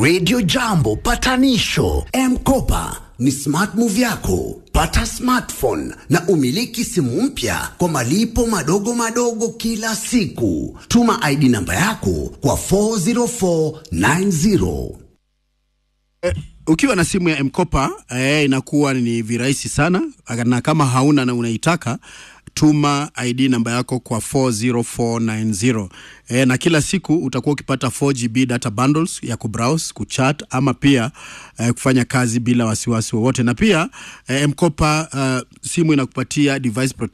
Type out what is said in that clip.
Radio Jambo patanisho M-Kopa ni smart move yako. Pata smartphone na umiliki simu mpya kwa malipo madogo madogo kila siku. Tuma ID namba yako kwa 40490. ukiwa na simu ya mkopa eh, inakuwa ni virahisi sana na kama hauna na unaitaka tuma id namba yako kwa 40490 eh, na kila siku utakuwa ukipata 4gb data bundles ya kubrowse kuchat ama pia eh, kufanya kazi bila wasiwasi wowote na pia eh, mkopa uh, simu inakupatia device protection